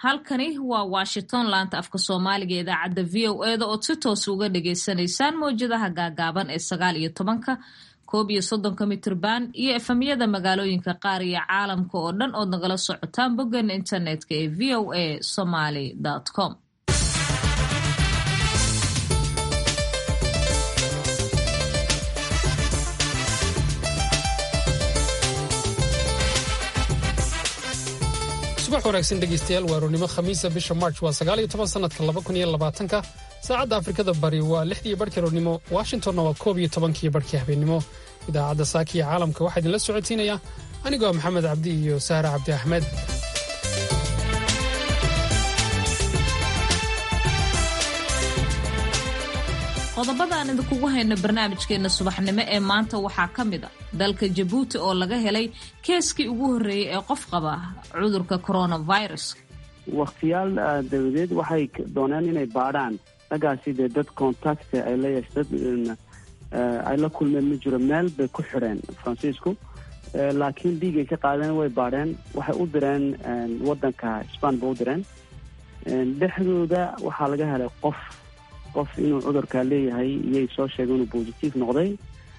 halkani waa washington laanta afka soomaaliga ee idaacadda v o eda ood si toos uga dhagaysanaysaan mowjadaha gaagaaban ee sagaal iyo tobanka koob iyo soddonka mitrban iyo efamyada magaalooyinka qaar iyo caalamka oo dhan ood nagala socotaan boggan internetka ee v o a somaly com subax wanaagsan dhegeystayaal waa rournimo khamiisa bisha march waa sagaal iyo toban sanadka laba kun iyo labaatanka saacadda afrikada bari waa lixdii barhkii rournimo washingtonna waa koob iyo tobankii barhkii habeennimo idaacadda saaki iyo caalamka waxaa idinla socotiinaya anigoo maxamed cabdi iyo sahra cabdi axmed qodobada aan idinkugu hayno barnaamijkeena subaxnimo ee maanta waxaa ka mid a dalka jabuuti oo laga helay keeskii ugu horreeyey ee qof qaba cudurka coronavirus wakhtiyaal dabadeed waxay dooneen inay baadhaan raggaasi dee dad contact ay la yeeshe dad ay la kulmeen ma jiro meel bay ku xidheen faransiisku laakiin dhiigay ka qaadeen way baadheen waxay u direen waddanka sban ba u direen dhexdooda waxaa laga helay qof qof inuu cudurkaa leeyahay iyay soo sheegeen inuu positive noqday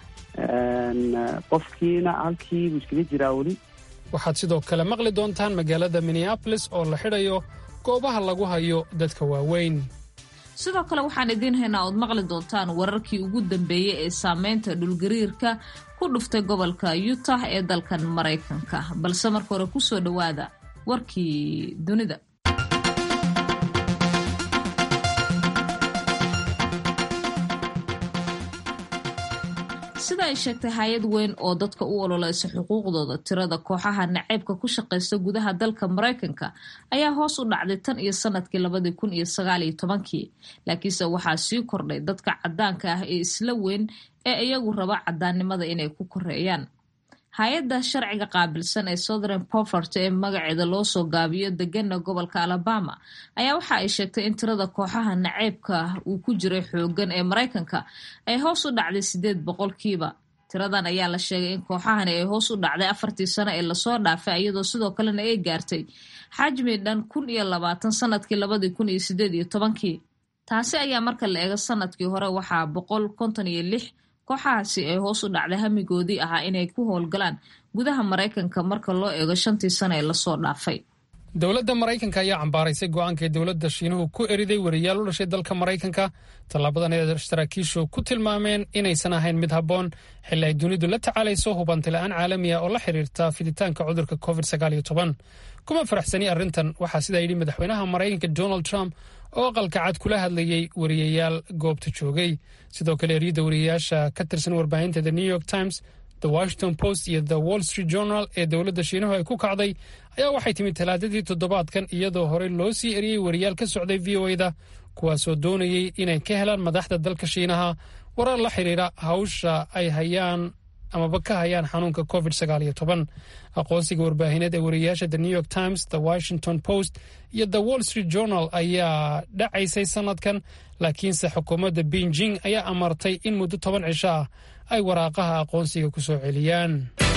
qofkiina halkiibuu iskaga jiraa weli waxaad sidoo kale maqli doontaan magaalada minneabolis oo la xidhayo goobaha lagu hayo dadka waaweyn sidoo kale waxaan idiin haynaa ood maqli doontaan wararkii ugu dambeeyey ee saameynta dhulgariirka ku dhuftay gobolka utah ee dalkan maraykanka balse marka hore kusoo dhowaada warkii dunida sida ay sheegtay hay-ad weyn oo dadka u ololeysa xuquuqdooda tirada kooxaha naceybka ku shaqaysta gudaha dalka maraykanka ayaa hoos u dhacday tan iyo sanadkii labadii kun iyo sagaal iyo tobankii laakiinse waxaa sii kordhay dadka caddaanka ah ee isla weyn ee iyagu raba caddaannimada inay ku koreeyaan hay-adda sharciga qaabilsan ee southern povert ee magaceeda loo soo gaabiyo degana gobolka alabama ayaa waxa ay sheegtay in tirada kooxaha naceybka uu ku jiray xoogan ee maraykanka ay hoos u dhacday sideed boqolkiiba tiradan ayaa la sheegay in kooxahani ay hoos u dhacday afartii sano ee lasoo dhaafay iyadoo sidoo kalena ay gaartay xajmi dhan kun iyo labaatan sanadkii labadii kun iyo sideed iyo tobankii taasi ayaa marka la eego sanadkii hore waxaa boqol konton iyo lix kooxahaasi ay hoos u dhacday hamigoodii ahaa inay ku howlgalaan gudaha maraykanka marka loo eego shantii sano ee lasoo dhaafay dowladda maraykanka ayaa cambaaraysay go'aankay dowladda shiinuhu ku eriday wariyaal u dhashay dalka maraykanka tallaabadan ee saraakiishu ku tilmaameen inaysan ahayn mid habboon xilli ay dunidu la tacaalayso hubantila'aan caalami ah oo la xiriirta fiditaanka cudurka covid kuma faraxsani arrintan waxaa sidaa yidhi madaxweynaha maraykanka donald trump oo aqalka cad kula hadlayey wariyayaal goobta joogay sidoo kale eryada wariyayaasha ka tirsan warbaahinta the new york times the washington post iyo the wall street journal ee dowladda shiinuhu ay ku kacday ayaa waxay timid talaadadii toddobaadkan iyadoo horey loo sii eriyey wariyaal ka socday v o eda kuwaasoo doonayey inay ka helaan madaxda dalka shiinaha warar la xiriira hawsha ay hayaan amaba ka hayaan xanuunka covid aqoonsiga warbaahineed ee wariyayaasha the new york times the washington post iyo the wall street journal ayaa dhacaysay sanadkan laakiinse xukuumadda beijing ayaa amartay in muddo toban cisho ah ay waraaqaha aqoonsiga ku soo celiyaan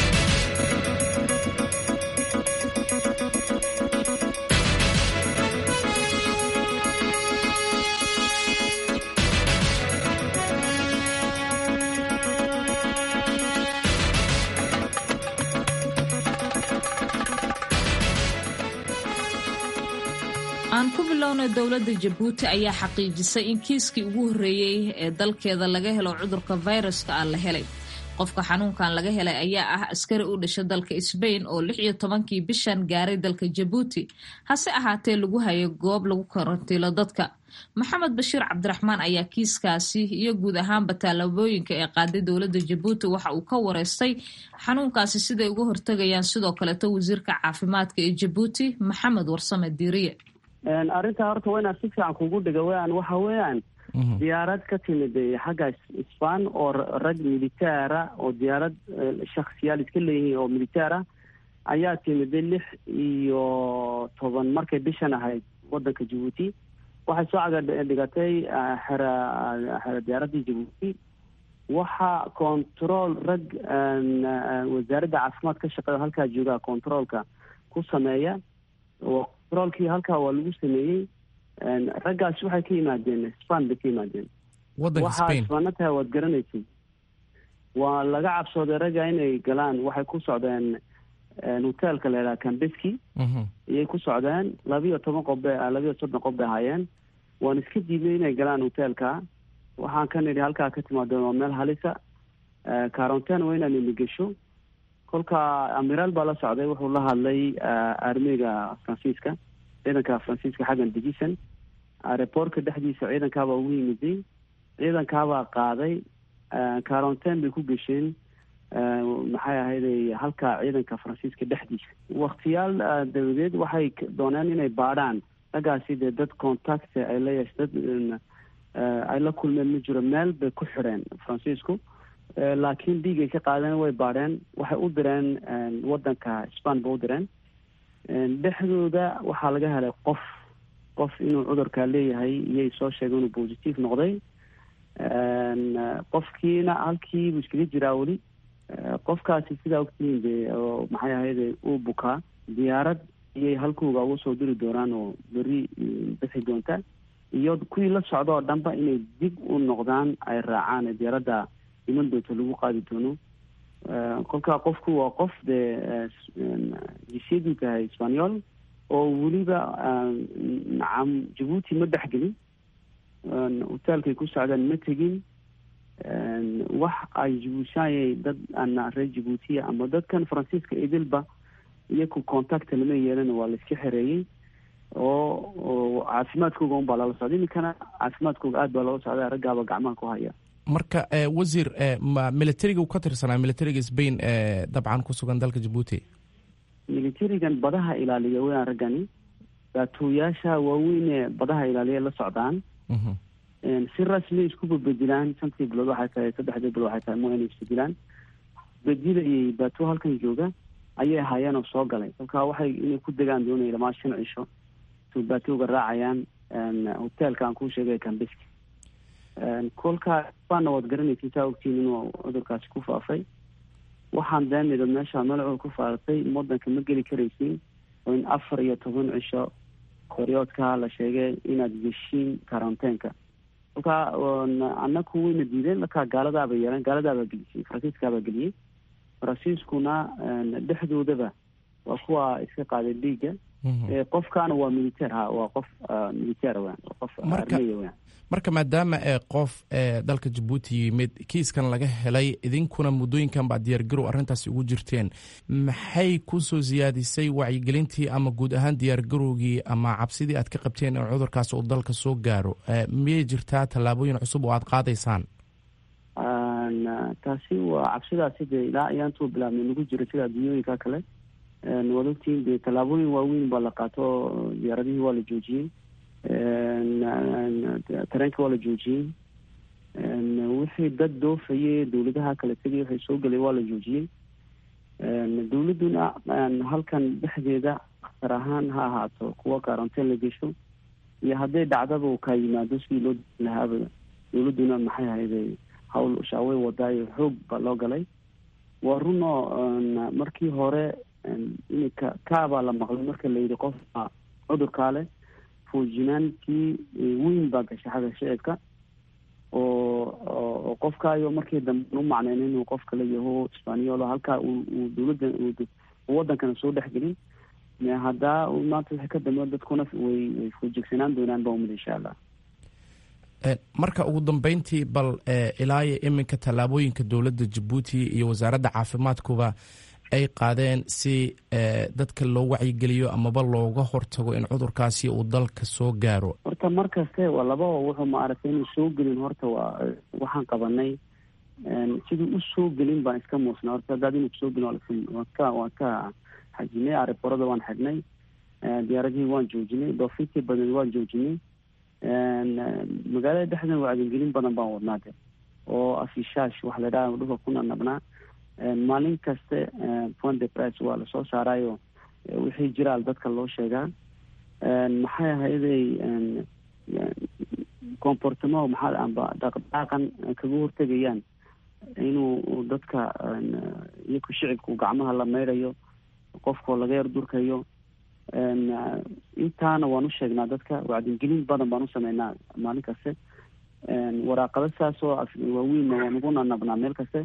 aan ku bilowna dowladda jabuuti ayaa xaqiijisay in kiiskii ugu horreeyey ee dalkeeda laga helo cudurka fayraska ah la helay qofka xanuunkan laga helay ayaa ah askari u dhasha dalka sbain oo lix iyo tobankii bishan gaaray dalka jabuuti hase ahaatee lagu hayo goob lagu karantiilo dadka maxamed bashiir cabdiraxmaan ayaa kiiskaasi iyo guud ahaanba tallaabooyinka ee qaaday dowladda jabuuti waxa uu ka wareystay xanuunkaasi siday uga hortegayaan sidoo kaleeto wasiirka caafimaadka ee jabuuti maxamed warsame diiriye arrintaa horta waa inaan si fiican kugu dhiga weyaan waxa weeyaan diyaarad ka timid xagga sban oo rag militaara oo diyaarad shaksiyaal iska leeyihiin oo militaara ayaa timid lix iyo toban markay bishan ahayd wadanka jabuuti waxay soo cagadhigatay xera xera diyaaraddii jabuuti waxa control rag wasaaradda caafimaad ka shaqeeya halkaa jooga controolka ku sameeya controolkii halkaa waa lagu sameeyey raggaas waxay ka yimaadeen span bay ka yimaadeen waxaa isbaana tahay waad garanaysay waa laga cabsooday ragga inay galaan waxay ku socdeen hotelka la yidhaha cambeski iyay ku socdeen labiyo toban qof bay labiyo soddon qof bay ahaayeen waan iska diidnay inay galaan hotelka waxaan ka nidhi halkaa ka timaadeen waa meel halisa caronten waa inaan ina gesho kolka amiraal baa la socday wuxuu la hadlay armiga faransiiska ciidanka faransiiska xaggan dejisan reportka dhexdiisa ciidankaabaa ugu yimiday ciidankaabaa qaaday caronten bay ku gesheen maxay ahayday halka ciidanka faransiiska dhexdiisa waktiyaal dabadeed waxay dooneen inay baadhaan raggaasi dee dad contact ay la yeesh dad ay la kulmeen ma jiro meel bay ku xidheen faransiisku laakiin dhiigay ka qaadeen way baadheen waxay u direen waddanka span ba u direen dhexdooda waxaa laga helay qof qof inuu cudurkaa leeyahay iyay soo sheegay inuu positive noqday qofkiina halkiibuu iskaga jiraa weli qofkaasi sidaa ogtihiin de oo maxay ahayde uu bukaa diyaarad iyay halkuuga uga soo diri doonaan oo beri bixi doonta iyo kuwii la socda oo dhanba inay dib u noqdaan ay raacaan diyaaradda iman doonto lagu qaadi doono kolkaa qofku waa qof dee jisyaduu tahay sbanyol oo weliba nacam jabuuti ma dhexgelin hotelkay ku socdaan ma tegin wax ay jabuutiyaanyay dad ana reer jabuutiya ama dadkan faransiiska idilba iyaku contacta lama yeelan waa la iska xereeyey oo oo caafimaadkooga un baa lala socda iminkana caafimaadkooga aad baa loola socda raggaaba gacmaha ku haya marka wasiir ma militariga u ka tirsanaa militariga spain dabcan ku sugan dalka jabuuti militarigan badaha ilaaliya weyaan raggani baatooyaasha waaweynee badaha ilaaliya la socdaan si rasmi isku babedilaan shantii bilood waxay tahay saddexdii bilood waxay tahay mo inay isbedilaan bedilayay baatoo halkan jooga ayay ahaayeen oo soo galay kolkaa waxay inay ku degaan doonaya lamaa shan cisho su baatooga raacayaan hotelka aan kuu sheegay cambeski kolkaa baana waad garanaysa saa ogtiin inuu cudurkaasi ku faafay waxaan daamida meesha meel cudur ku faafatay wadanka ma geli karaysin oo in afar iyo toban cisho koryoodka la sheegay inaad geshiin karanteenka kolkaa anaku wayna diideen markaa gaaladaaba yeeleen gaaladaabaa gelisay faransiiskaabaa geliyey faransiiskuna dhexdoodaba waa kuwa iska qaaday dhiigga qofkaana waa militeer ha waa qof militeer wan qof armeya wan marka maadaama ee qof ee dalka jabuuti yimid kiiskan laga helay idinkuna muddooyinkan baa diyaargarow arrintaasi ugu jirteen maxay ku soo siyaadisay wacyigelintii ama guud ahaan diyaargarowgii ama cabsidii aad ka qabteen in cudurkaas uu dalka soo gaaro miyay jirtaa tallaabooyin cusub oo aad qaadaysaan taasi waa cabsidaasi dee ilaa ayaantuu bilaabnay nagu jira sida adduunyooyinka kale waad ogtiin dee tallaabooyin waaweyn baa la qaato diyaaradihii waa la joojiyey tareenka waa la joojiyey wixii dad doofayay dowladaha kala tegay waxay soo gelay waa la joojiyey dowladduna halkan dhexdeeda akhtar ahaan ha ahaato kuwa karanteen la gesho iyo hadday dhacdaba uu kaa yimaado sidii loo lahaaba dowladduna maxay ahayday hawl shaawey wadaayo xoog baa loo galay waa runoo markii hore iminka kaabaa la maqlay marka la yidhi qofka cudurkaa leh foojinaantii weyn baa gashay xagga shicibka oo oo qofkaayo markii dambe u macneyn inuu qof kale yaho sbanyol halkaa uu dowladda wadankana soo dhexgelin haddaa maanta wixii ka dambe dadkuna way way foojigsanaan doonaan ba umid insha allah marka ugu dambeyntii bal ilaayo iminka tallaabooyinka dowladda jabuuti iyo wasaaradda caafimaadkuba ay qaadeen si dadka loo wacyigeliyo amaba looga hortago in cudurkaasi uu dalka soo gaaro horta mar kaste waa laba wuxuu maaragtay inuu soo gelin horta waa waxaan qabanay sidii u soo gelin baan iska muusnay horta haddaad inuu soo gelin waan ka waan ka xajinay ariborada waan xidhnay diyaaradihii waan joojinay doofintii badan waan joojinay magaalada dhexdeeda wacdigelin badan baan wadnaa de oo afishaash waxa la dhaha dhulka ku nanabnaa maalin kaste point de price waa lasoo saarayo wixii jiraal dadka loo sheegaa maxay ahayday comportamo maxaa amba dhaqdhaqan kaga hortegayaan inuu dadka iyaku shicibku gacmaha la maydhayo qofkoo laga yar durkayo intaana waan u sheegnaa dadka wacdingelin badan baan u sameynaa maalin kaste waraaqado saas oo waaweynna waan ugu nanabnaa meel kaste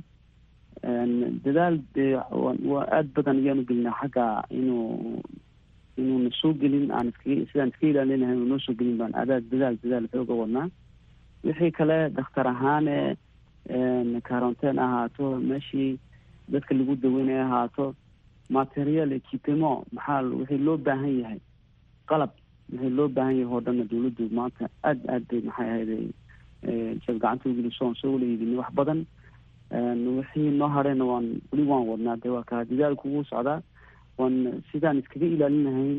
dadaal dee waa aada badan ayaanu gelinaa xagga inuu inuuna soo gelin aan iskaga sidaan iska ilaalinahay uu noo soo gelin baan adaa dadaal dadaal xooga wadnaa wixii kale dakhtar ahaane karonteen ahaato meeshii dadka lagu daweynaya ahaato material equipemo maxaa wixii loo baahan yahay qalab wixii loo baahan yahay oo dhanna dawladdu maanta aada aad bay maxay ahayday jeeb gacanta ugeliso aan soo wala iibinay wax badan wixii noo hadhayna waan weli waan wadnaa dee waa kaa dadaalku ugu socdaa waan sidaan iskaga ilaalinahayn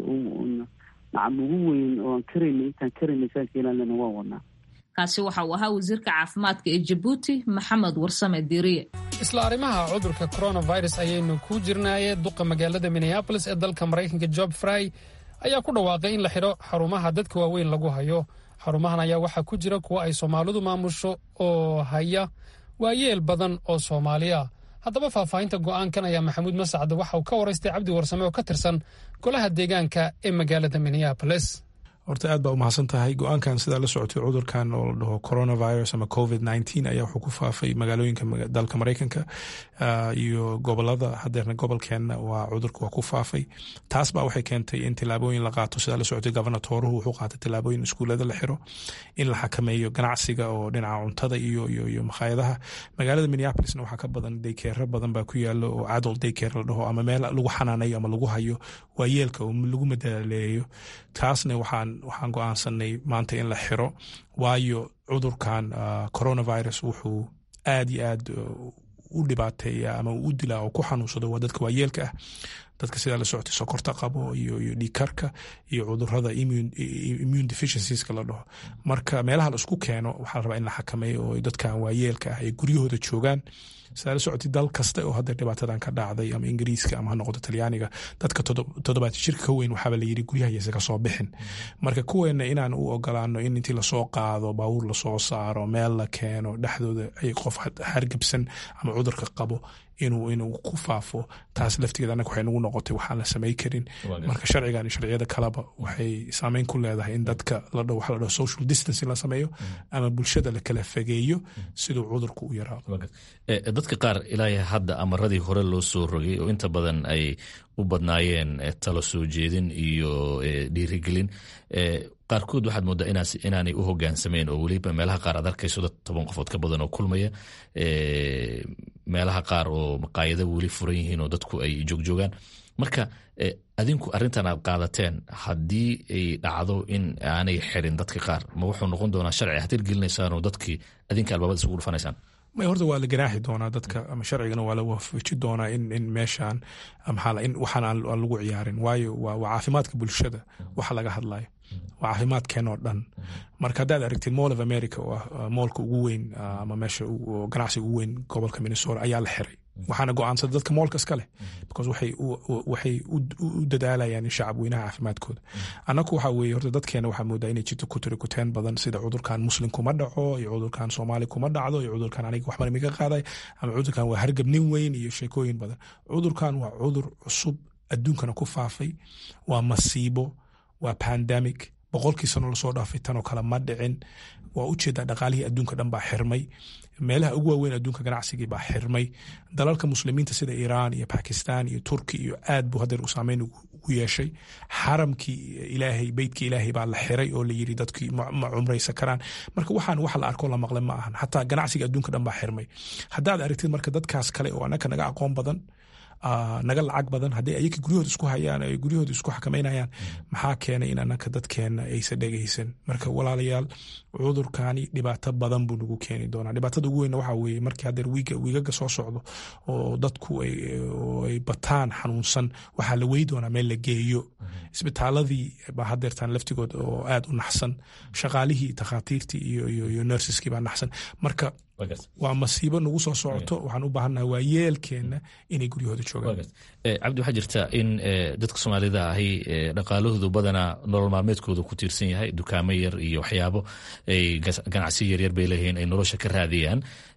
nacam ugu weyn oo aan karaynay intaan karaynay sidaan iska ilaalinayna waan wadnaa kaasi waxa uu ahaa wasiirka caafimaadka ee jabuuti maxamed warsame diiriye isla arrimaha cudurka coronavirus ayaynu ku jirnaaye duqa magaalada minneabolis ee dalka maraykanka job fry ayaa ku dhawaaqay in la xidho xarumaha dadka waaweyn lagu hayo xarumahan ayaa waxaa ku jira kuwa ay soomaalidu maamusho oo haya waayeel badan oo soomaali ah haddaba faahfaahinta go'aankan ayaa maxamuud masacde waxa uu ka waraystay cabdi warsame oo ka tirsan golaha deegaanka ee magaalada minneabolis horta aad baa u mahadsan tahay go-aankan sidaa la socotay cudurkan oo la dhaho coronavirus ama covid nneteen ayaa wuxuu ku faafay magaalooyinka dalka maraykanka iyo gobolada hadeerna gobolkeenna waa cudurka waa ku faafay taas baa waxay keentay in tilaabooyin la qaato sidaa la socotay gobernatoruhu wuxuu qaatay tilaabooyin iskuulada la xiro in la xakameeyo ganacsiga oo dhinaca cuntada iyo iyo makhaayadaha magaalada minneapolisna waxaa ka badan daykeero badan baa ku yaalo oo adult daycare la dhaho ama meel lagu xanaanayo ama lagu hayo waayeelka oo lagu madaleeyo taasna waxaan waxaan go-aansanay maanta in la xiro waayo cudurkan coronavirus wuxuu aad iyo aad u dhibaateeya ama u dilaa oo ku xanuunsado waa dadka waayeelka ah dadka sidaa la socotay sokorta qabo iyo iyo dhiikarka iyo cudurada immune deficiencies la dhaho marka meelaha la isku keeno waxaa la rabaa in la xakameeyo oo dadkan waayeelka ah ay guryahooda joogaan sidaa la socotay dal kasta oo hadda dhibaatadan ka dhacday ama ingiriiska ama ha noqoto talyaaniga dadka toddobaad jirka ka weyn waxaaba la yiri guryahaysa ka soo bixin marka kuweena inaan u ogolaano in intii lasoo qaado baabuur lasoo saaro meel la keeno dhexdooda ay qof hargabsan ama cudurka qabo inuu inuu ku faafo taas laftigeeda annaga waxay nagu noqotay waxaan la samay karin marka sharcigan iyo sharciyada kaleba waxay saameyn ku leedahay in dadka ladho waxa la dhaho social distancing la sameeyo ama bulshada la kala fageeyo siduu cudurku u yaraado dadka qaar ilaa hadda amaradii hore loo soo rogay oo inta badan ay u badnaayeen talo soo jeedin iyo dhiirigelin qaarkood waxaad moodaa inaanay u hogaansameen oo weliba meelaha qaar aad arkayso dad toban qofood ka badan oo kulmaya meelaha qaar oo maqaayado weli furan yihiin oo dadku ay joogjoogaan marka adinku arrintan aad qaadateen haddii ay dhacdo in aanay xirin dadka qaar ma wuxuu noqon doonaa sharci aad hirgelinaysaan oo dadkii adinka albaabada isugu dhufanaysaan may horta waa la ganaaxi doonaa dadka ama sharcigana waa la waafaji doonaa in in meeshaan maxaa in waxaan aan lagu ciyaarin waayo waa waa caafimaadka bulshada waxa laga hadlayo waa caafimaadkeen oo dhan marka haddaad aragtid mall of america oo ah moolka ugu weyn ama meesha ganacsiga ugu weyn gobolka minnesota ayaa la xiray waxaana go-aansada dadka moolka iska leh because waxay u dadaalayaan in shacab weynaha caafimaadkooda annaku waxaa weeye horta dadkeena waxaa moodaa inay jirto kutiri kuteen badan sida cudurkan muslim kuma dhaco iyo cudurkan soomaali kuma dhacdo iyo cudurkan aniga waxbana miga qaaday ama cudurkan waa hargab nin weyn iyo sheekooyin badan cudurkan waa cudur cusub adduunkana ku faafay waa masiibo waa pandemic boqolkii sano lasoo dhaafay tanoo kale ma dhicin waa ujeedaa dhaqaalihii adduunka dhan baa xirmay meelaha ugu waaweyn adduunka ganacsigii baa xirmay dalalka muslimiinta sida iiraan iyo bakistan iyo turki iyo aad buu hadeer u saameyn ugu yeeshay xaramkii ilaahay beytkii ilaahay baa la xiray oo la yiri dadkii ma cumraysan karaan marka waxaan wax la arko la maqle ma ahan xataa ganacsiga adduunka dhan baa xirmay haddaad aragtid marka dadkaas kale oo annaka naga aqoon badan naga lacag badan haddii ayaka guryahooda isku hayaan ay guryahooda isku xakameynayaan maxaa keenay in anaka dadkeena aysan dhegaysan marka walaalayaal cudurkani dhibaato badan buu nagu keeni doonaa dhibaatada ugu weynna waxaa weeye markii hadeer wiiga wiigaga soo socdo oo dadku ay bataan xanuunsan waxaa la wey doonaa meel la geeyo isbitaaladii baa hadeertaan laftigood oo aad u naxsan shaqaalihii takhaatiirtii iyo iyo nersiskii baa naxsan marka waa masiibo nagu soo socoto waxaan u baahannaha waa yeelkeenna inay guryahooda joogaan cabdi waxaa jirta in dadka soomaalida ahi dhaqaalahoodu badanaa nolol maalmeedkooda ku tiirsan yahay dukaamo yar iyo waxyaabo ay ganacsi yaryar bay leeyihiin ay nolosha ka raadiyaan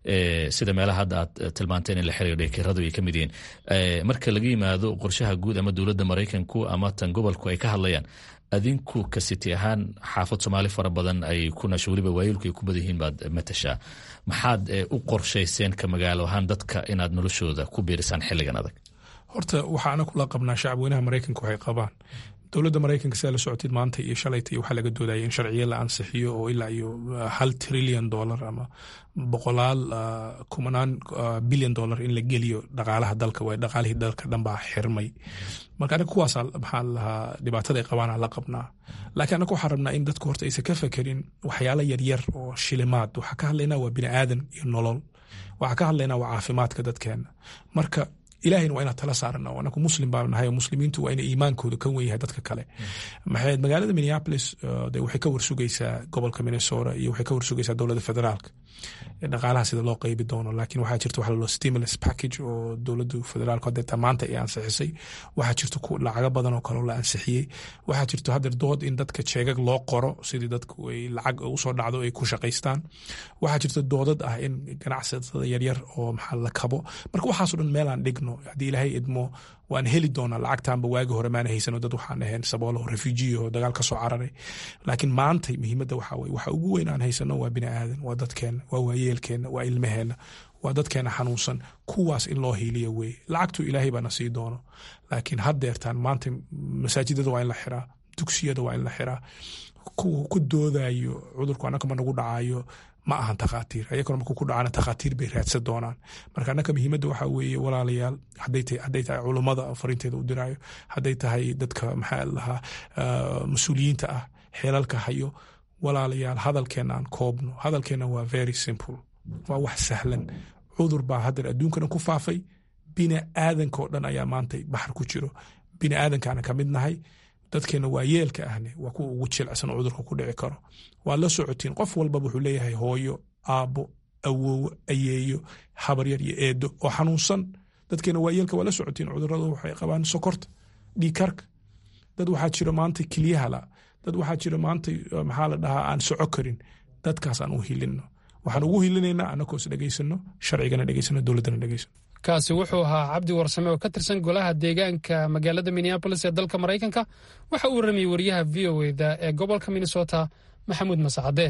sida meelaha hadda aad tilmaanteen in la xiriiray kiradu ay ka mid yihiin marka laga yimaado qorshaha guud ama dowladda maraykanku ama tan gobolku ay ka hadlayaan adinku ka siti ahaan xaafad soomaali fara badan ay ku nasho weliba waayilku ay ku badan yihiin baad matashaa maxaad u qorshayseen ka magaalo ahaan dadka inaad noloshooda ku biirisaan xilligan adag horta waxaana kula qabnaa shacabweynaha maraykanka waxay qabaan dowladda maraykanka sidaa la socotid maanta iyo shalayta iyo waxaa laga doodaya in sharciyo la ansixiyo oo ilaa iyo hal trillion dollar ama boqolaal kumanaan billion dollar in la geliyo dhaqaalaha dalka waay dhaqaalihii dalka dhan baa xirmay marka aniga kuwaasa maxaa lahaa dhibaatada ay qabaana la qabnaa laakiin anaga waxaan rabnaa in dadku horta aysan ka fekerin waxyaala yaryar oo shilimaad waxaa ka hadlaynaa waa bini aadan iyo nolol waxaa ka hadlaynaa waa caafimaadka dadkeena marka ilahayna waa inaan tala saarana anaku muslim baan nahay oo muslimiintu waa ina iimaankooda ka wen yahay dadka kale maxayd magaalada minneapolis de waxay ka warsugaysaa gobolka minnesota iyo waxay ka warsugaysaa dowladda federaalka dhaqaalaha sida loo qeybi doono laakiin waxaa jirta waxa laloo stimulus package oo dowladdu federaalku hadeeta maanta ay ansixisay waxaa jirta lacago badan oo kaleo la ansixiyey waxaa jirta hadeer dood in dadka jeegag loo qoro sidii dadku ay lacag usoo dhacdo ay ku shaqaystaan waxaa jirta doodad ah in ganacsatada yaryar oo maxaa la kabo marka waxaaso dhan meelaan dhigno haddii ilaahay idmo waan heli doonaa lacagtaanba waagi hore maana haysano dad waxaan ahayn saboolo refujiyo oo dagaal ka soo cararay laakiin maantay muhiimadda waxaa weye waxa ugu weyn aan haysano waa bini aadan waa dadkeenna waa waayeelkeenna waa ilmaheenna waa dadkeena xanuunsan kuwaas in loo hiiliyo weye lacagtu ilaahay baana sii doono laakiin haddeertaan maanta masaajidada waa in la xiraa dugsiyada waa in la xiraa kuwa ku doodayo cudurku annaka ma nagu dhacayo ma ahan takhaatiir ayagona markuu ku dhacana takhaatiir bay raadsan doonaan marka annaka muhiimadda waxaa weeye walaalayaal hadday tahay culummada fariinteeda u diraayo hadday tahay dadka maxaa lahaa mas-uuliyiinta ah xeelalka hayo walaalayaal hadalkeena aan koobno hadalkeena waa very simple waa wax sahlan cudur baa haddeer adduunkana ku faafay bini aadanka oo dhan ayaa maanta baxar ku jiro bini aadankaana ka mid nahay dadkeena waa yeelka ahne waa kuwa ugu jilcsan oo cudurka ku dhici karo waa la socotiin qof walbaba wuxuu leeyahay hooyo aabbo awoowo ayeeyo habaryar iyo eedo oo xanuunsan dadkeena waa yeelka waa la socotiin cudurada waxay qabaan sokorta dhiikarka dad waxaa jira maanta keliyahala dad waxaa jira maanta maxaa la dhahaa aan soco karin dadkaas aan u hilino waxaan ugu hilinaynaa annagoos dhegaysano sharcigana dhegaysano dowladdana dhegaysano kaasi wuxuu ahaa cabdi warsame oo ka tirsan golaha deegaanka magaalada minneabolis ee dalka maraykanka waxa uu warramayey wariyaha v o eda ee gobolka minnesota maxamuud masacade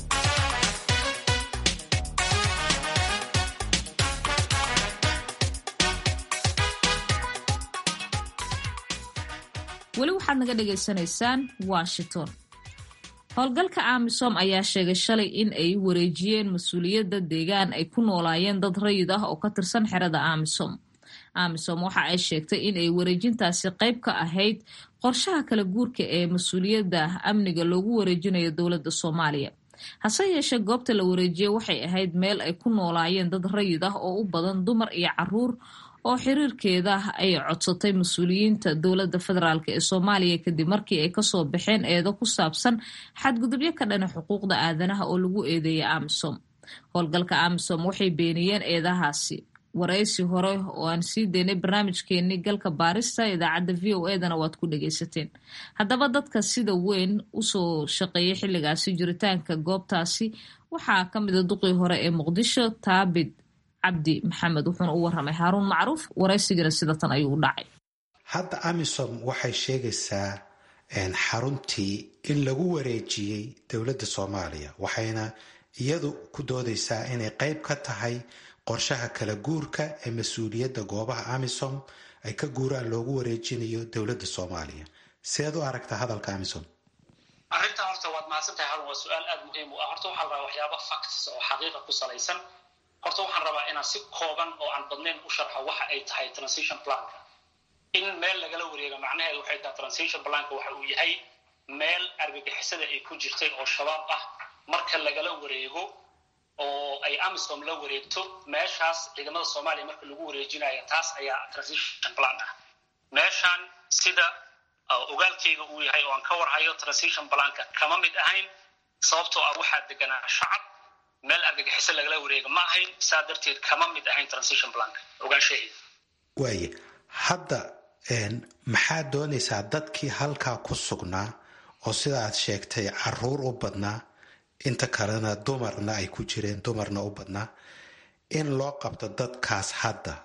weli waxaad naga dhagaysanaysaan washington howlgalka amisom ayaa sheegay shalay in ay wareejiyeen mas-uuliyadda deegaan ay ku noolaayeen dad rayid ah oo ka tirsan xerada amisom amisom waxa ay sheegtay in ay wareejintaasi qayb ka ahayd qorshaha kala guurka ee mas-uuliyadda amniga loogu wareejinayo dowladda soomaaliya hase yeeshee goobta la wareejiyey waxay ahayd meel ay ku noolaayeen dad rayid ah oo u badan dumar iyo caruur oo xiriirkeeda ay codsatay mas-uuliyiinta dowladda federaalk ee soomaaliya kadib markii ay kasoo baxeen eedo ku saabsan xadgudubyo ka dhana xuquuqda aadanaha oo lagu eedeeyay amisom howlgalka amisom waxay beeniyeen eedahaasi waraysi hore oo aan sii daynay barnaamijkeenii galka baarista idaacadda v o edana waad ku dhagaysateen haddaba dadka sida weyn usoo shaqeeyay xilligaasi jiritaanka goobtaasi waxaa ka mida duqii hore ee muqdisho taabid cabdi maxamed wuxuuna u waramay haaruun macruuf waraysigana sida tan ayuu u dhacay hadda amisom waxay sheegaysaa xaruntii in lagu wareejiyey dowladda soomaaliya waxayna iyadu ku doodaysaa inay qayb ka tahay qorshaha kala guurka ee mas-uuliyadda goobaha amisom ay ka guuraan loogu wareejinayo dowladda soomaaliya seed u aragtaa hadalka amisom arrintan horta waad mahadsantahay harun waa su-aal aada muhiim u ah horta waxaa la rabaa waxyaaba facts oo xaqiiqa ku salaysan horta waxaan rabaa inaan si kooban oo aan badnayn u sharxo waxa ay tahay transition planka in meel lagala wareego macnaheedu waxay tahay transition planka waxa uu yahay meel argagixisada ay ku jirtay oo shabaab ah marka lagala wareego oo ay amisom la wareegto meeshaas ciidamada soomaaliya marka lagu wareejinayo taas ayaa transition plan ah meeshaan sida ogaalkayga uu yahay oo aan ka warhayo transition planka kama mid ahayn sababtoo ah waxaa deganaa shacab meel argagixiso lagala wareega ma ahayn saa darteed kama mid ahayn transition planka ogaanshaheeda waaye hadda maxaad doonaysaa dadkii halkaa ku sugnaa oo sida aad sheegtay caruur u badnaa inta kalena dumarna ay ku jireen dumarna u badnaa in loo qabto dadkaas hadda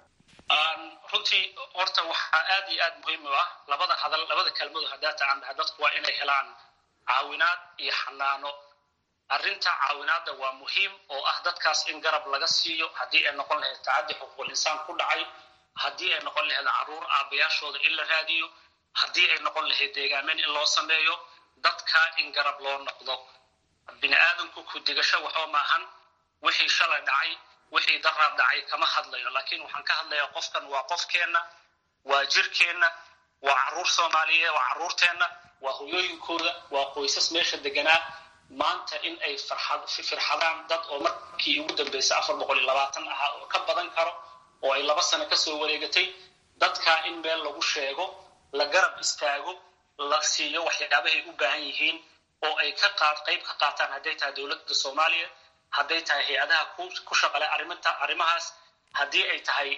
runtii horta waxaa aad iyo aad muhiim u ah labada hadal labada kelmadu haddaata aan dhaha dadku waa inay helaan caawinaad iyo xanaano arrinta caawinaadda waa muhiim oo ah dadkaas in garab laga siiyo haddii ay noqon lahayd tacaddi xuquuqul insaan ku dhacay haddii ay noqon lahayd caruur aabayaashooda in la raadiyo haddii ay noqon lahayd deegaameyn in loo sameeyo dadka in garab loo noqdo bini aadamku ku digasho waxba maahan wixii shalay dhacay wixii daraab dhacay kama hadlayo laakiin waxaan ka hadlayaa qofkan waa qofkeenna waa jirkeenna waa caruur soomaaliyeed waa caruurteenna waa hoyooyinkooda waa qoysas meesha deganaa maanta in ay firxadaan dad oo markii ugu dambeysay afar boqol iyo labaatan ahaa oo ka badan karo oo ay laba sano kasoo wareegatay dadkaa in meel lagu sheego la garab istaago la siiyo waxyaabahay u baahan yihiin oo ay ka qaad qayb ka qaataan hadday tahay dowladda soomaaliya hadday tahay hay-adaha ku shaqale ariminta arrimahaas haddii ay tahay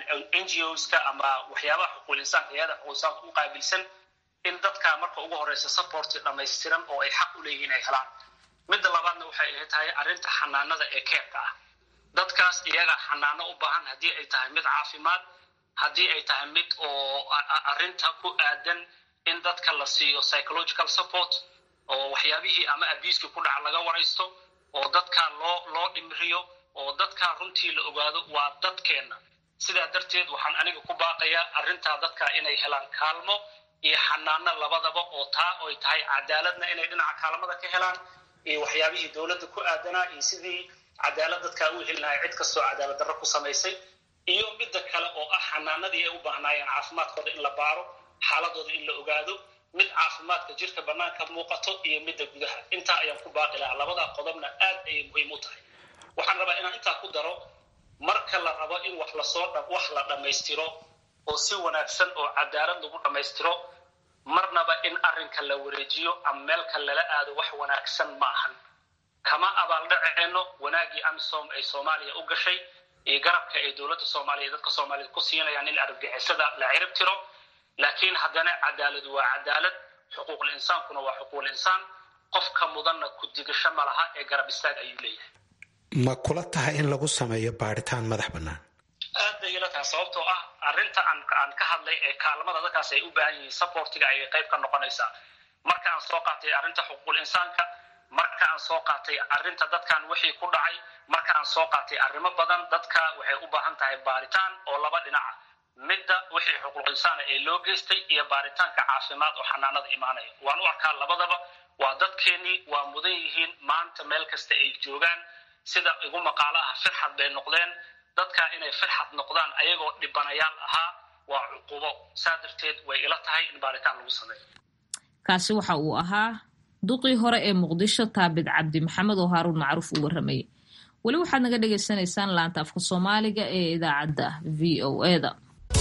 n g oska ama waxyaabaha xuquuqul insaanka hay-ada xuquuqul insaanka u qaabilsan in dadka marka ugu horeysa supporti dhammaystiran oo ay xaq u leeyihiin ay helaan midda labaadna waxay tahay arrinta xanaanada ee keerka ah dadkaas iyaga xanaano u baahan haddii ay tahay mid caafimaad haddii ay tahay mid oo arrinta ku aadan in dadka la siiyo psychological support oo waxyaabihii ama abiiskii ku dhaca laga waraysto oo dadka loo loo dhimriyo oo dadka runtii la ogaado waa dadkeenna sidaa darteed waxaan aniga ku baaqayaa arrintaa dadka inay helaan kaalmo iyo xanaano labadaba oo taa oy tahay cadaaladna inay dhinaca kaalmada ka helaan iyo waxyaabihii dowladda ku aadanaa iyo sidii cadaalad dadkaa u heli lahay cid kastoo cadaalad darro ku samaysay iyo midda kale oo ah xanaanadii ay u baahnaayeen caafimaadkooda in la baaro xaaladooda in la ogaado mid caafimaadka jirka bannaanka muuqato iyo midda gudaha intaa ayaan ku baaqi lahaa labadaa qodobna aad ayay muhiim u tahay waxaan rabaa inaan intaa ku daro marka la rabo in wax lasoo wax la dhammaystiro oo si wanaagsan oo cadaalad lagu dhammaystiro marnaba in arrinka la wareejiyo ama meelka lala aado wax wanaagsan ma ahan kama abaaldhaceenno wanaaggii amisom ay soomaaliya u gashay iyo garabka ay dowladda soomaaliya dadka soomaaliyed ku siinayaan in argagixisada la cirib tiro laakiin haddana cadaaladu waa cadaalad xuquuqul insaankuna waa xuquuqul insaan qofka mudanna ku digasho ma laha ee garab istaag ayuu leeyahay ma kula tahay in lagu sameeyo baaritaan madax bannaan aad bay ila tahay sababtoo ah arrinta aan aan ka hadlay ee kaalmada dadkaas ay u baahan yihiin supportiga ayay qayb ka noqonaysaa marka aan soo qaatay arrinta xuquuqul insaanka marka aan soo qaatay arrinta dadkan wixii ku dhacay marka aan soo qaatay arrimo badan dadka waxay u baahan tahay baaritaan oo laba dhinaca midda wixii xuquuqul insaana ee loo geystay iyo baaritaanka caafimaad oo xanaanada imaanaya waan u arkaa labadaba waa dadkeennii waa mudan yihiin maanta meel kasta ay joogaan sida igu maqaalo ah firxad bay noqdeen dadka inay firxad noqdaan ayagoo dhibanayaal ahaa waa cuqubo saa darteed way ila tahay in baaritaan lagu sameeyo kaasi waxa uu ahaa duqii hore ee muqdisho taabid cabdi maxamed oo haaruun macruuf uu warramayay weli waxaad naga dhagaysanaysaan laanta afka soomaaliga ee idaacadda v o eda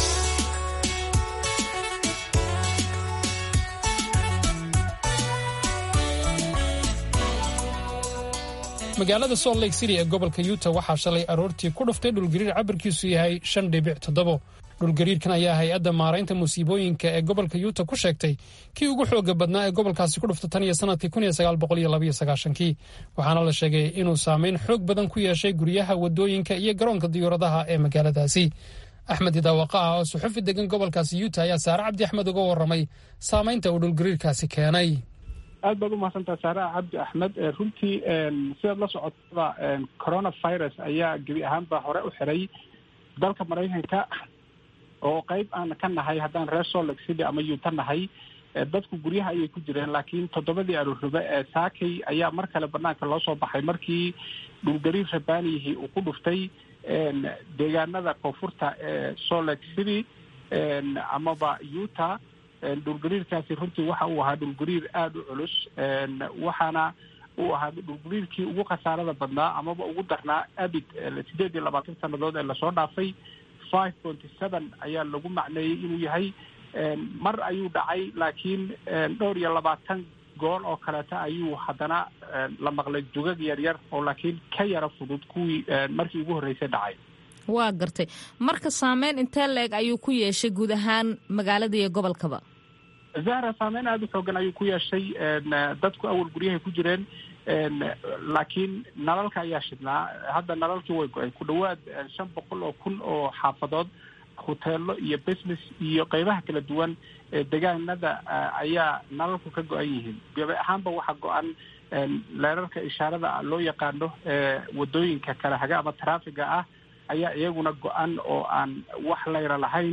magaalada salt lake city ee gobolka yuta waxaa shalay aroortii ku dhuftay dhulgariir cabirkiisu yahay shan dhibic toddobo dhulgariirkan ayaa hay-adda maaraynta musiibooyinka ee gobolka yuta ku sheegtay kii ugu xooga badnaa ee gobolkaasi ku dhufta tan iyo sanadkii kun iyo sagaal boqol iyo labaiyo sagaashankii waxaana la sheegay inuu saameyn xoog badan ku yeeshay guryaha wadooyinka iyo garoonka diyuuradaha ee magaaladaasi axmed idaawaqa ah oo suxufi degan gobolkaasi yuta ayaa saare cabdi axmed uga warramay saameynta uu dhulgariirkaasi keenay aad baad umahadsantaha saaraha cabdi axmed runtii sidaad la socotada coronavirus ayaa gebi ahaanba hore u xiray dalka maraykanka oo qeyb aan ka nahay haddaan reer solek city ama yuta nahay dadku guryaha ayay ku jireen laakiin toddobadii aroorribe ee saakay ayaa mar kale banaanka loo soo baxay markii dhulgariir rabaaniyihii uu ku dhuftay deegaanada koonfurta ee solek city amaba yuta dhulgariirkaasi runtii waxa uu ahaa dhulgariir aada u culus waxaana uu ahaa dhulgariirkii ugu khasaarada badnaa amaba ugu darnaa abid sideed iyo labaatan sannadood ee lasoo dhaafay five pointy seven ayaa lagu macneeyey inuu yahay mar ayuu dhacay laakiin dhowr iyo labaatan gool oo kaleeta ayuu haddana la maqlay jugag yar yar oo laakiin ka yara fudud kuwii markii ugu horreysay dhacay waa gartay marka saameyn intee leeg ayuu ku yeeshay guud ahaan magaalada iyo gobolkaba zahra saameyn aada u xoogan ayuu ku yeeshay dadku awal guryahay ku jireen laakiin nalalka ayaa shidnaa hadda nalalkii way go-ay ku dhawaad shan boqol oo kun oo xaafadood hoteelo iyo business iyo qeybaha kala duwan ee degaanada ayaa nalalku ka go-an yihiin gabi ahaanba waxaa go-an leerarka ishaarada loo yaqaano wadooyinka kala haga ama traffiga ah ayaa iyaguna go-an oo aan wax layra lahayn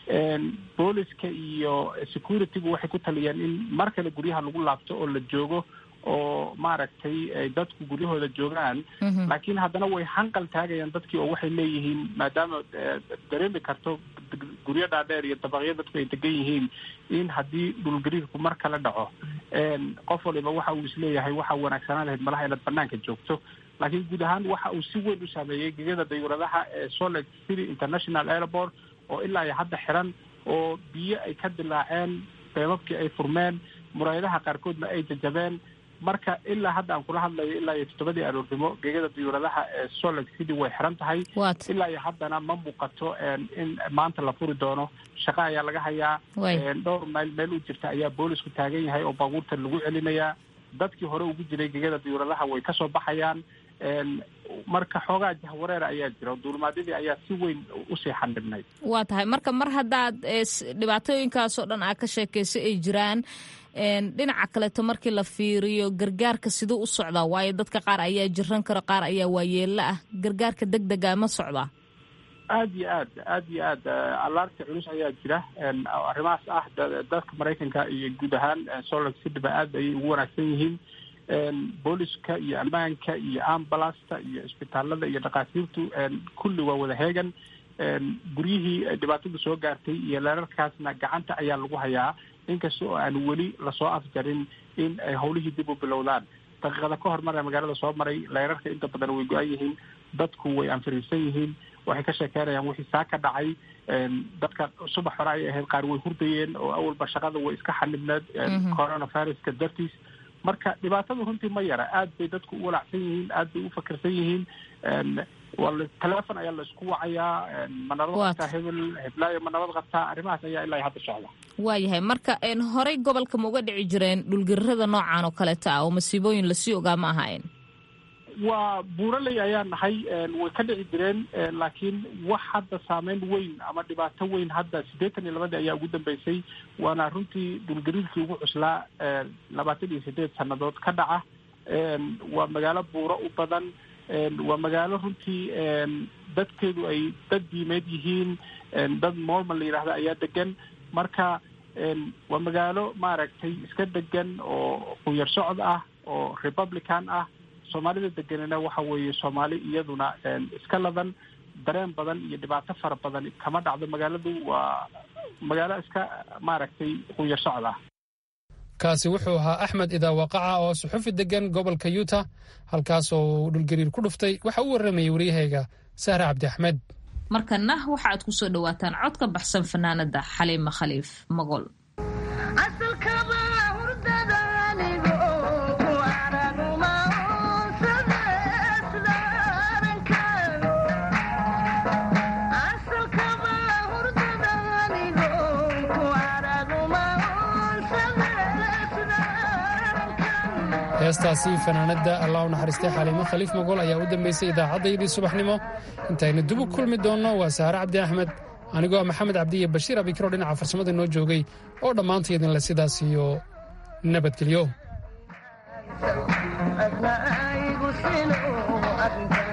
booliska iyo securitygu waxay ku taliyeen in mar kale guryaha lagu laabto oo la joogo oo maaragtay dadku guryahooda joogaan laakiin haddana way hanqal taagayaan dadkii oo waxay leeyihiin maadaama dareemi karto guryo dhaadheer iyo dabaqyo dadku ay degan yihiin in haddii dhulgariirku mar kale dhaco qof waliba waxa uu isleeyahay waxa wanaagsanaan lahayd malaha inaad banaanka joogto laakiin guud ahaan waxa uu si weyn u saameeyey gegada dayuuradaha ee solet city international airport oo ilaa iyo hadda xiran oo biyo ay ka dilaaceen beebabkii ay furmeen muraayadaha qaarkoodna ay jajabeen marka ilaa hadda aan kula hadlayo ilaa iyo toddobadii aroornimo gegada diyuuradaha ee solet city way xiran tahay ilaa iyo haddana ma muuqato in maanta la furi doono shaqo ayaa laga hayaa dhowr mayl meel u jirta ayaa boolisku taagan yahay oo baabuurta lagu celinayaa dadkii hore ugu jiray gegada diyuuradaha way kasoo baxayaan marka xoogaa jahwareera ayaa jira duulimaadyadii ayaa si weyn usii xandhibnay waa tahay marka mar haddaad dhibaatooyinkaasoo dhan aad ka sheekayso ay jiraan dhinaca kaleeto markii la fiiriyo gargaarka siduu u socdaa waayo dadka qaar ayaa jiran karo qaar ayaa waayeella ah gargaarka deg dega ma socdaa aada iyo aad aada iyo aad alaarta culus ayaa jira arrimahaas ah dadka maraykanka iyo guud ahaan solar cityba aad ayay ugu wanaagsan yihiin booliska iyo ammaanka iyo ambulasta iyo isbitaalada iyo dhakhaatiirtu kulli waa wada heegan guryihii dhibaatada soo gaartay iyo leerarkaasna gacanta ayaa lagu hayaa inkasta oo aan weli lasoo afjarin in ay hawlihii dib u bilowdaan daqiiqada ka hormara magaalada soo maray leerarka inta badan way go-an yihiin dadku way anfiriirsan yihiin waxay ka sheekeynayaan wixii saa ka dhacay dadka subax hore ay ahayd qaar way hurdayeen oo awalba shaqada way iska xanibneed coronaviruska dartiis marka dhibaatada runtii ma yara aad bay dadku u walacsan yihiin aad bay u fakirsan yihiin telefon ayaa la isku wacayaa ma nabad qabtaa hebel heblaayo ma nabad qabtaa arrimahaas ayaa ilaa hadda socda waayahay marka horey gobolka ma uga dhici jireen dhulgariirada noocan oo kaleeta ah oo masiibooyin lasii ogaa ma ahayn waa buuraley ayaa nahay way ka dhici jireen laakiin wax hadda saameyn weyn ama dhibaato weyn hadda siddeetan iyo labadii ayaa ugu dambeysay waana runtii dhulgariirkii ugu cuslaa labaatan iyo sideed sannadood ka dhaca waa magaalo buuro u badan waa magaalo runtii dadkeedu ay dad diimeed yihiin dad mormon la yidhaahda ayaa degan marka waa magaalo maaragtay iska degan oo qunyar socod ah oo republican ah soomaalida deganina waxa weeye soomaali iyaduna iska ladan dareen badan iyo dhibaato fara badan kama dhacdo magaaladu waa magaalo iska maaragtay qunyar socod ah kaasi wuxuu ahaa axmed idaawaqaca oo suxufi degan gobolka yuta halkaas oo uu dhulgariir ku dhuftay waxa u warramayay waryahayga sahre cabdi axmed markana waxa aad kusoo dhawaataan cod ka baxsan fanaanada xaliima khaliif magol heestaasi fanaanadda allah u naxariistay xaliimo khaliif magool ayaa u dambaysay idaacaddayadii subaxnimo intaynu dib u kulmi doonno waa saare cabdi axmed anigoo ah maxamed cabdi iyo bashiir abikiro dhinaca farsamada noo joogay oo dhammaantaydinle sidaas iyo nabadgelyo